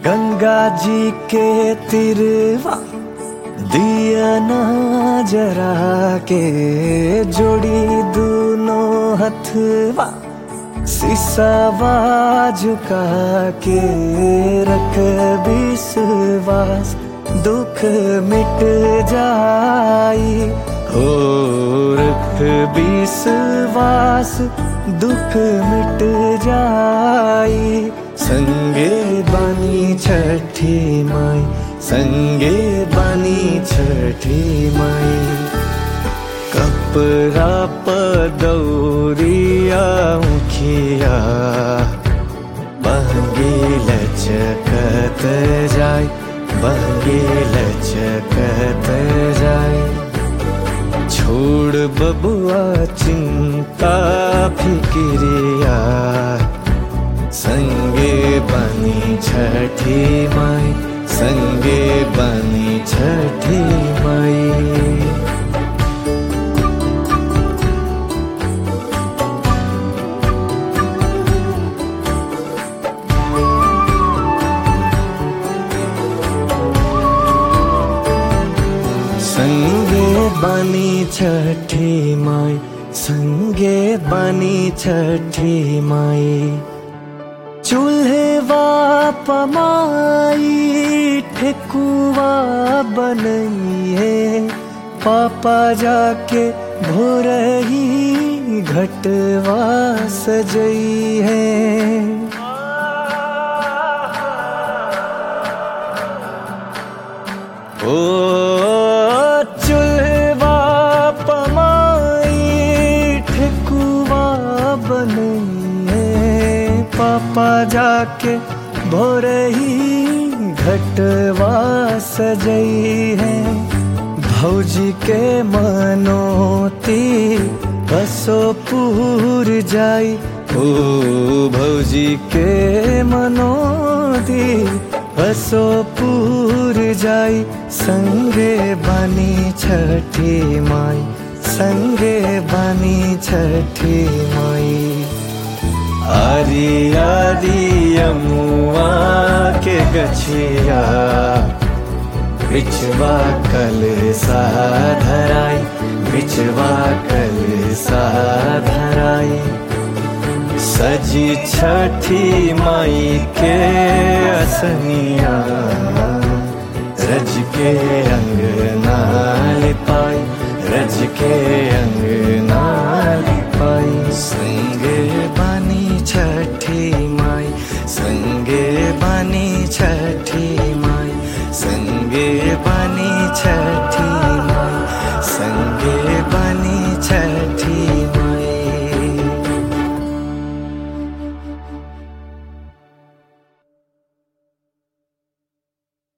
गंगा जी के तिरवा दिया ना जरा के जोड़ी दोनों हथवा सिसावा झुका के रख विश्वास दुख मिट जाई हो रख विश्वास दुख मिट जाई संगे बानी छठी माई संगे बानी छठी माई कपड़ा पदौरिया मुखिया बहगी लचकत जाय बहगी लचकत जाय छोड़ बबुआ चिंता फिक्रिया संगे बनी छठी माई संगे बनी छठी माई संगे बनी छठी माई संगे बनी छठी माई चूल्हे पमाई ठेकुआ बनइए पापा जाके भोरही घटवा सजई है ओ चूल्हा पमाई ठेकुआ बनइए पापा जाके भोरही घटवा सजई है भौजी के मनोती बसो पूर जाई ओ भौजी के मनोती बसो पूर जाई संगे बनी छठी माई संगे बनी छठी माई आरी आरी यमुआ के गछिया बिछवा कल साधराई बिछवा कल साधराई सजी छठी माई के असनिया रज के अंग नाल पाई रज के अंग नाल पाई संगे बानी छठी माई संगे बानी छठी